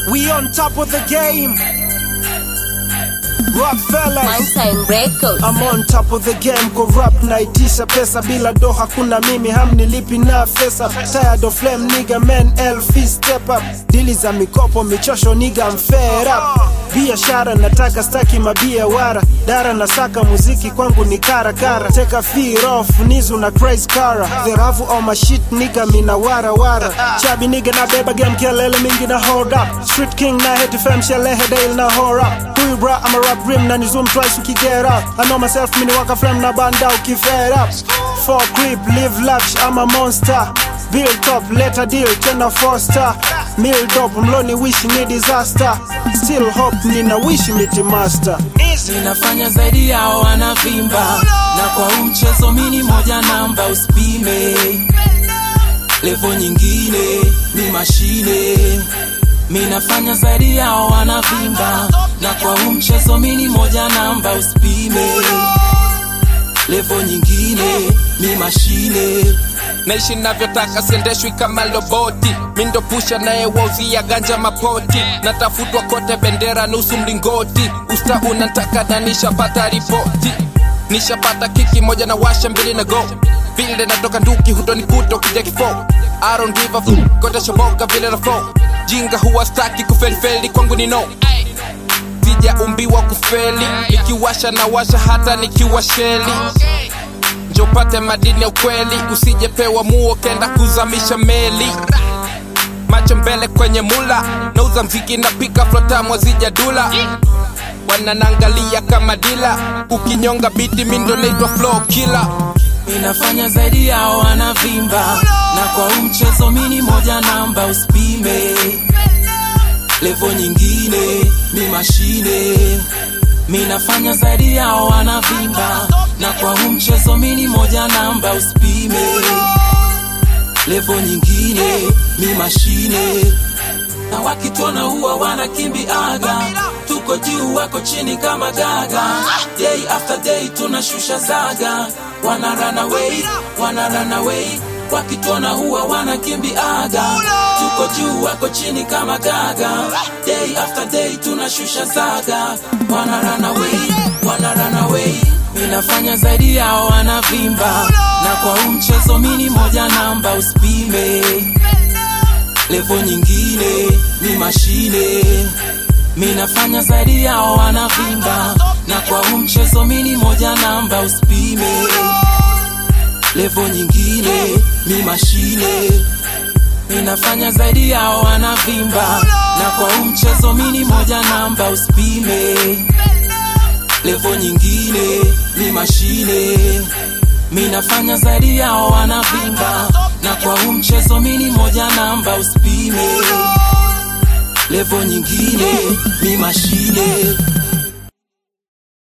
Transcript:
We on top of the game. Rock fellas. Mindtime Records. I'm on top of the game kwa rap naitisha pesa bila do hakuna mimi hamnilipi na fesa tired of flame nigga man LF step up dili za mikopo michosho nigga I'm fed up biashara nataka staki mabia wara dara na saka muziki kwangu ni kara kara take a fear off nizu na crazy kara the ravu on my shit nigga mina wara wara chabi nigga na beba game kelele mingi na hold up street king na hate fam shelehe dale na hold up huyu bra ama rap rim na ni zoom twice uki get up I know myself mini waka frame na banda uki fed up for creep live lavish I'm a monster Build up, let a deal, tena foster Milled up, mloni wish ni disaster Still hope, nina wish miti master ninafanya zaidi yao wanavimba na kwa huu mchezo mini moja namba usipime levo nyingine ni mashine minafanya zaidi yao wanavimba na kwa huu mchezo mini moja namba usipime levo nyingine ni mashine naishi navyotaka siendeshwi kama loboti mindo pusha naye wauzia ganja mapoti natafutwa kote bendera nusu mlingoti usta unataka na nishapata ripoti nishapata kiki moja na washa mbili na go vile natoka nduki hutonikuta ukija kifo I don't give a fuck, kote shoboka vile na flow jinga huwa staki kufelifeli kwangu ni no sijaumbiwa kufeli nikiwasha na washa hata nikiwa sheli njopate madini ya ukweli usijepewa muo kenda kuzamisha meli macho mbele kwenye mula nauza mziki na pika flotamwa zijadula wananangalia kama dila ukinyonga biti mindo naitwa flow killer ninafanya zaidi yao wanavimba na kwa huu mchezo mini moja namba usipime levo nyingine ni mashine minafanya zaidi yao wanavimba na kwa huu mchezo mini moja namba usipime levo nyingine ni mashine na wakitona huwa wanakimbiaga tuko juu wako chini kama gaga day after day tunashusha zaga wana run away wana run away wakitona huwa wanakimbiaga tuko juu wako chini kama gaga day after day tunashusha zaga wana run away wana run away minafanya zaidi yao wanavimba na kwa huu mchezo mini moja namba usipime levo nyingine ni mashine minafanya zaidi yao wanavimba na kwa huu mchezo mini moja namba usipime levo nyingine ni mashine minafanya zaidi yao wanavimba na kwa huu mchezo mini moja namba usipime levo nyingine ni mashine minafanya zaidi yao wanavimba na kwa huu mchezo mini moja namba usipime levo nyingine ni mashine